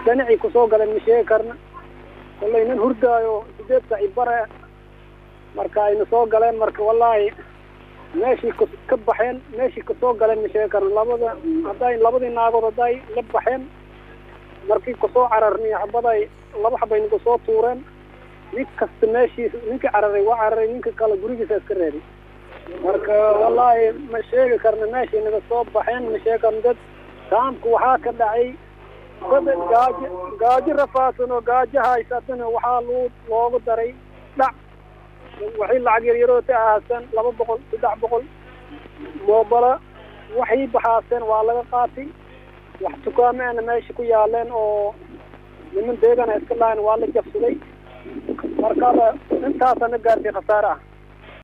dhinacii kusoo galeen ma sheegi karna kollay nin hurdaayo sideed saci bare marka ayna soo galeen marka wallaahi meeshii k ka baxeen meeshii kasoo galeen ma sheegi karna labada hadday labadii naagood hadday la baxeen markii kusoo cararniyo xabaday laba xabay nagu soo tuureen nin kasta meeshii ninkii cararay waa cararay ninka kale gurigiisa iska reeday marka wallaahi ma sheegi karna meeshii naga soo baxeen ma sheegi karna dad kaamka waxaa ka dhacay dad gaajo gaajo rafaadsan oo gaajo haysatana waxaa loo loogu daray dhac waxay lacag yaryaroota ahaasan laba boqol saddex boqol moobala waxay baxaaseen waa laga qaatay wax dukaamaana meesha ku yaaleen oo niman deegana iska lahayn waa la jabsaday markaba intaasana gaartay khasaare ah